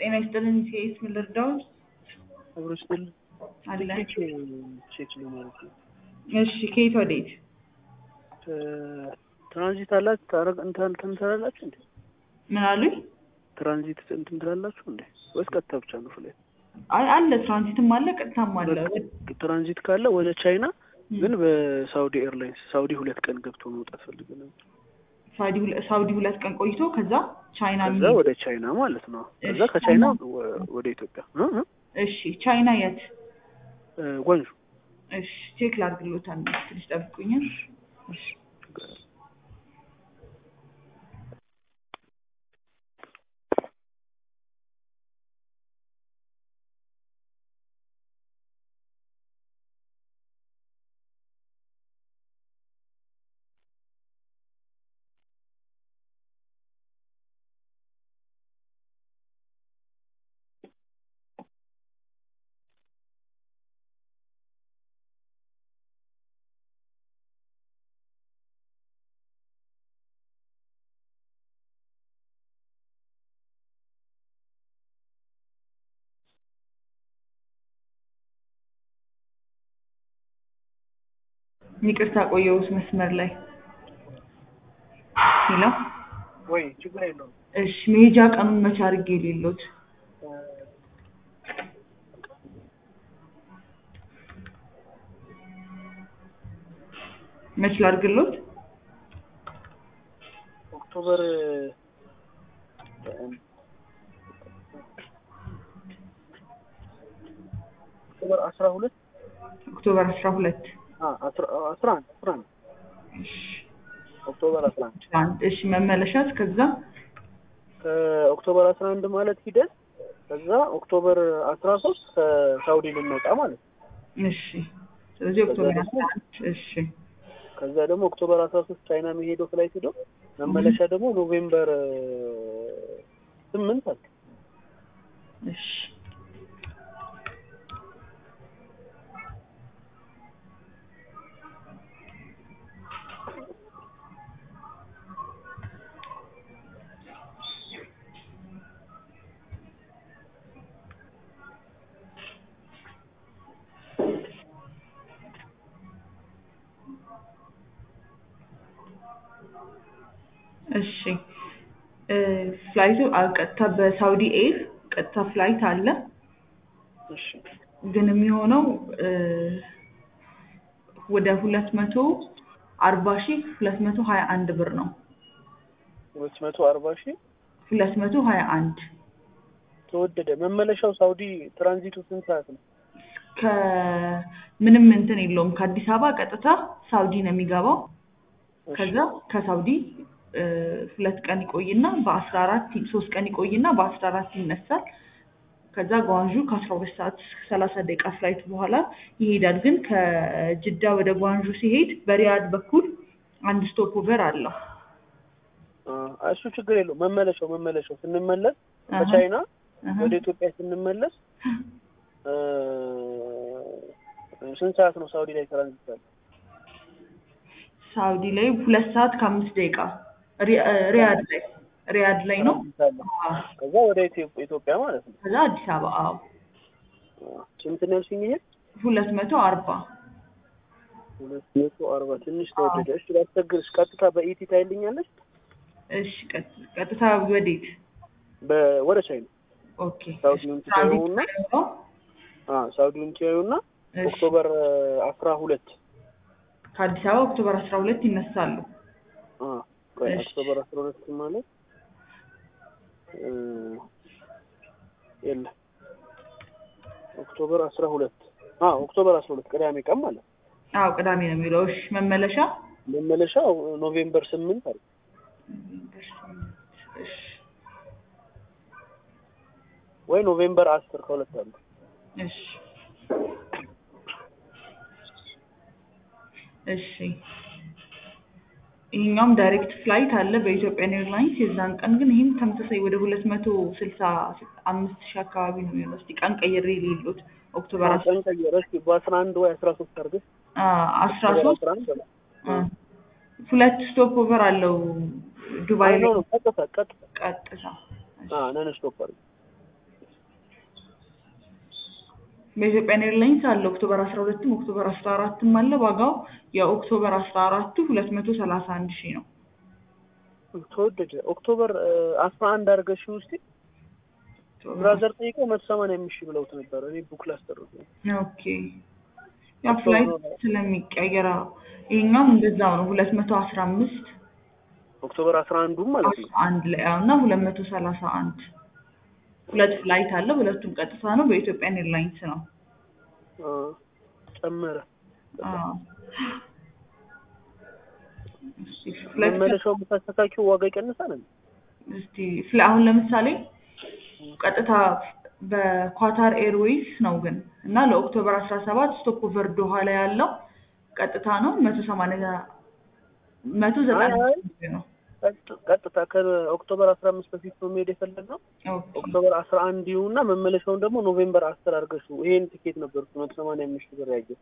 ጤና ይስጥልን ሴት ምን ልርዳዎት? አብሮ ስል አለ ቼክ ለማለት ነው። እሺ ከየት ወዴት? ትራንዚት አላችሁ ታረቅ እንትን ትላላችሁ እንዴ? ምን አሉኝ? ትራንዚት እንትን ትላላችሁ እንዴ? ወይስ ቀጥታ ብቻ ነው ፍላይት? አይ አለ ትራንዚትም አለ ቀጥታም አለ። ትራንዚት ካለ ወደ ቻይና ግን በሳውዲ ኤርላይንስ ሳውዲ ሁለት ቀን ገብቶ መውጣት ፈልገ ነበር። ሳውዲ ሁለ- ሳውዲ ሁለት ቀን ቆይቶ ከዛ ቻይና ከዛ የሚሄድ ወደ ቻይና ማለት ነው። ከዛ እሺ፣ ከቻይና ቻይና- ወ- ወደ ኢትዮጵያ እ እ እሺ ቻይና የት? እ ጓንጁ እሺ ቼክ ላድርግሎት አንዴ ትንሽ ጠብቁኛል። እሺ ይቅርታ ቆየሁት መስመር ላይ ሄሎ። ወይ ችግር የለውም። እሺ መሄጃ ቀኑን መቼ አድርጌ የሌሎት? መች ላድርግሎት? ኦክቶበር ኦክቶበር አስራ ሁለት ኦክቶበር አስራ ሁለት አስራ አስራ አንድ አስራ አንድ ኦክቶበር አስራ አንድ አንድ እሺ መመለሻት ከዛ ከኦክቶበር አስራ አንድ ማለት ሂደን ከዛ ኦክቶበር አስራ ሶስት ከሳውዲ ልንወጣ ማለት ነው። እሺ ስለዚህ ኦክቶበር ከዛ አስራ አንድ እሺ ከዛ ደግሞ ኦክቶበር አስራ ሶስት ቻይና የሚሄደው ፍላይት ሄዶ መመለሻ ደግሞ ኖቬምበር ስምንት አለ። እሺ እሺ እ ፍላይቱ አ- ቀጥታ በሳውዲ ኤር ቀጥታ ፍላይት አለ እሺ ግን የሚሆነው እ ወደ ሁለት መቶ አርባ ሺህ ሁለት መቶ ሀያ አንድ ብር ነው። ሁለት መቶ አርባ ሺህ ሁለት መቶ ሀያ አንድ ተወደደ። መመለሻው ሳውዲ ትራንዚቱ ስንት ሰዓት ነው? ከምንም እንትን የለውም። ከአዲስ አበባ ቀጥታ ሳውዲ ነው የሚገባው። እሺ። ከዛ ከሳውዲ እ ሁለት ቀን ይቆይና በአስራ አራት ሶስት ቀን ይቆይና በአስራ አራት ይነሳል። ከዛ ጓንዡ ከአስራ ሁለት ሰዓት ሰላሳ ደቂቃ ፍላይት በኋላ ይሄዳል። ግን ከጅዳ ወደ ጓንዡ ሲሄድ በሪያድ በኩል አንድ ስቶፕ ኦቨር አለው። አ እሱ ችግር የለው። መመለሻው መመለሻው ስንመለስ አሀ፣ ከቻይና አሀ። ወደ ኢትዮጵያ ስንመለስ እ ስንት ሰዓት ነው ሳውዲ ላይ ትራንዚት አለ? ሳውዲ ላይ ሁለት ሰዓት ከአምስት ደቂቃ ሪ- እ ሪያድ ላይ ሪያድ ላይ ነው። ትራንዚት አለ። አዎ። ከዛ ወደ ኢትዮ- ኢትዮጵያ ማለት ነው። ከዛ አዲስ አበባ አዎ አ ስንት ነው ያልሽኝ? ይሄ ሁለት መቶ አርባ ሁለት መቶ አርባ ትንሽ ተወደደ። እሺ ላስቸግርሽ፣ ቀጥታ በኢቲ ታይልኛለሽ? እሺ ቀጥ- ቀጥታ ወዴት? በ- ወደ ቻይና ኦኬ ሳውዲውን እሺ፣ ትራንዚት ትተውና ነው። አ ሳውዲውን ትያዩና እሺ፣ ኦክቶበር አስራ ሁለት ከአዲስ አበባ ኦክቶበር አስራ ሁለት ይነሳሉ። አ ቆይ እሺ። ኦክቶበር አስራ ሁለት ማለት እ የለ ኦክቶበር አስራ ሁለት አ ኦክቶበር አስራ ሁለት ቅዳሜ ቀን ማለት አዎ ቅዳሜ ነው የሚለው። እሺ መመለሻ መመለሻው ኖቬምበር ስምንት አለ። እሺ ወይ ኖቬምበር አስር ከሁለት አለ። እሺ እሺ ይሄኛውም ዳይሬክት ፍላይት አለ በኢትዮጵያን ኤርላይንስ የዛን ቀን ግን ይህም ተመሳሳይ ወደ ሁለት መቶ ስልሳ አምስት ሺህ አካባቢ ነው የሚሆነው። እስኪ ቀን ቀይሬ የሌሉት ኦክቶበር አስራ ቀን ቀየረ። እስኪ በአስራ አንድ ወይ አስራ ሶስት አድርገሽ አስራ ኦክቶበር ሶስት አስራ አንድ በለው። አ፣ ሁለት ስቶፕ ኦቨር አለው ዱባይ አይ ላይ ነው ቀጥታ ቀጥታ ቀጥታ። አ ነን ስቶፕ አድርገሽ በኢትዮጵያን ኤርላይንስ አለ ኦክቶበር አስራ ሁለትም ኦክቶበር አስራ አራትም አለ። ዋጋው የኦክቶበር አስራ አራቱ ሁለት መቶ ሰላሳ አንድ ሺህ ነው። ተወደደ። ኦክቶበር አስራ አንድ አድርገሽ ውስጥ ብራዘር ጠይቀው መቶ ሰማንያ አምስት ሺህ ብለውት ነበረ። እኔ ቡክ ላስጠሩት ነው። ኦኬ ያ ፍላይት ስለሚቀየር አዎ። ይሄኛውም እንደዛው ነው ሁለት መቶ አስራ አምስት ኦክቶበር አስራ አንዱም ማለት ነው። አንድ ላይ ያው እና ሁለት መቶ ሰላሳ አንድ ሁለት ፍላይት አለ። ሁለቱም ቀጥታ ነው። በኢትዮጵያን ኤርላይንስ ነው። አ፣ ጨመረ። አዎ። እሺ ፍላይት መመለሻው የምታስተካኪው ዋጋ ይቀንሳል እንዴ? እስቲ ፍላ- አሁን ለምሳሌ ቀጥታ በኳታር ኤርዌይስ ነው ግን እና ለኦክቶበር አስራ ሰባት ስቶፕ ኦቨር ዶሃ ላይ ያለው ቀጥታ ነው መቶ ሰማንያ መቶ ዘጠና አይ፣ አይ። ሺህ ነው። ቀጥ- ቀጥታ ከኦክቶበር አስራ አምስት በፊት ነው መሄድ የፈለግነው። ኦኬ ኦክቶበር አስራ አንድ ይሁንና መመለሻውን ደግሞ ኖቬምበር አስር አድርገሽ ይሄን ቲኬት ነበር መቶ ሰማንያ አምስት ሺህ ብር ያየው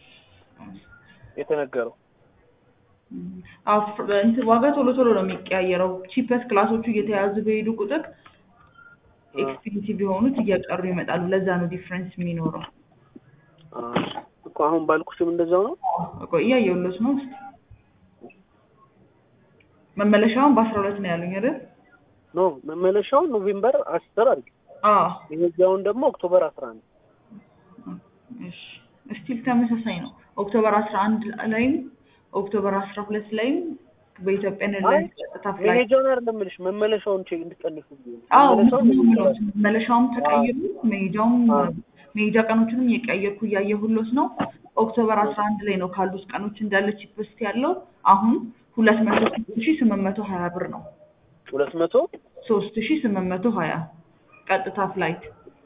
የተነገረው። እም፣ አዎ፣ ፍ- እንትን ዋጋ ቶሎ ቶሎ ነው የሚቀያየረው። ቺፐስ ክላሶቹ እየተያዙ በሄዱ ቁጥር ኤክስፔንሲቭ የሆኑት እየቀሩ ይመጣሉ። ለዛ ነው ዲፍረንስ የሚኖረው። አ፣ እኮ አሁን ባልኩሽም እንደዛው ነው። ቆይ እያየሁለት ነው። እስኪ መመለሻውን በአስራ ሁለት ነው ያሉኝ አይደል? ኖ መመለሻውን ኖቬምበር አስር አድርጊ፣ አዎ የዚያውን ደግሞ ኦክቶበር አስራ አንድ እሺ ስቲል ተመሳሳይ ነው። ኦክቶበር አስራ አንድ ላይም ኦክቶበር አስራ ሁለት ላይም በኢትዮጵያ ኤርላይንስ ቀጥታ ፍላይት መሄጃውን አይደለም የምልሽ መመለሻውን ቼክ እንድትቀንሱ ብዬ ነው። አዎ መመለሻውን ምንም ኖቬምበር ነው መመለሻውም ተቀይሩ መሄጃውም አዎ። መሄጃ ቀኖችንም እየቀየርኩ እያየሁሎት ነው። ኦክቶበር አስራ አንድ ላይ ነው ካሉት ቀኖች እንዳለ ቺፕስት ያለው አሁን ሁለት መቶ ሶስት ሺ ስምንት መቶ ሀያ ብር ነው። ሁለት መቶ ሶስት ሺ ስምንት መቶ ሀያ ቀጥታ ፍላይት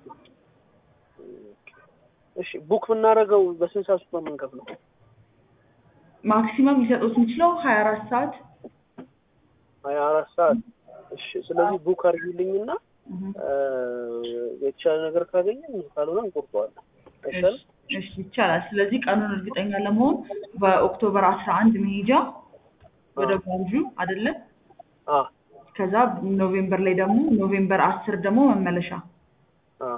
እሺ ቡክ ብናደርገው በስንት ሰዓት ውስጥ ነው የምንከፍለው? ማክሲመም ሊሰጡት የሚችለው ሀያ አራት ሰዓት ሀያ አራት ሰዓት እሺ። ስለዚህ ቡክ አድርጊልኝና እህ። እ፣ የተሻለ ነገር ካገኘን ካልሆነ እንቆርጠዋለን። አይሻልም? እሺ ይቻላል። ስለዚህ ቀኑን እርግጠኛ ለመሆን በኦክቶበር አስራ አንድ መሄጃ ወደ ጓንጁ አይደለም። አ ከዛ ኖቬምበር ላይ ደግሞ ኖቬምበር አስር ደግሞ መመለሻ አ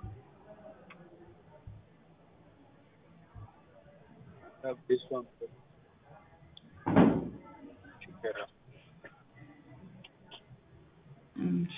እሺ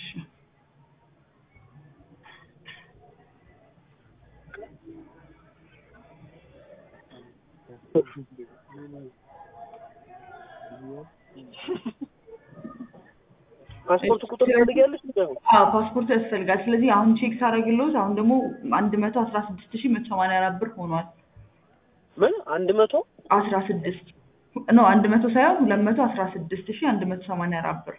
ፓስፖርት ቁጥር ትፈልጊያለሽ? እንዲያው አዎ ፓስፖርት ያስፈልጋል። ስለዚህ አሁን ቼክ ሳደርግልዎት አሁን ደግሞ አንድ መቶ አስራ ስድስት ሺህ መቶ ሰማንያ አራት ብር ሆኗል። ምን አንድ መቶ አስራ ስድስት ኖ አንድ መቶ ሳይሆን ሁለት መቶ አስራ ስድስት ሺህ አንድ መቶ ሰማንያ አራት ብር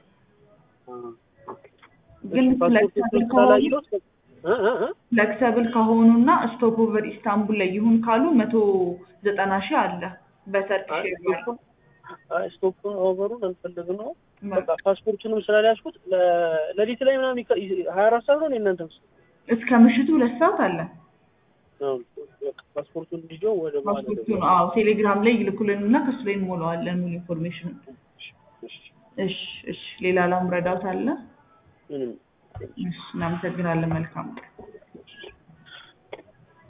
ግን ፍሌክሰብል ከሆኑ ስላላየሁት እ እ እ ፍሌክሰብል ከሆኑና ስቶፕ ኦቨር ኢስታንቡል ላይ ይሁን ካሉ መቶ ዘጠና ሺህ አለ በተርኪሽ አይ ኤርላይንስ። ስቶፑን አይ ስቶፑን ኦቨሩን አልፈለግም ነው በቃ ፓስፖርቱንም ስላልያዝኩት ለ- ሌሊት ላይ ምናምን ይከ- ሀያ አራት ሰዓት ነው የእናንተ ምስ እስከ ምሽቱ ሁለት ሰዓት አለ። ፓስፖርቱን ልጆ ወደ በኋላ ፓስፖርቱን አዎ ቴሌግራም ላይ ይልኩልን እና ከሱ ላይ እንሞላዋለን ሙሉ ኢንፎርሜሽን። እሺ እሺ ሌላ ላም ረዳት አለ። ምንም እሺ እናመሰግናለን። መልካም ቀን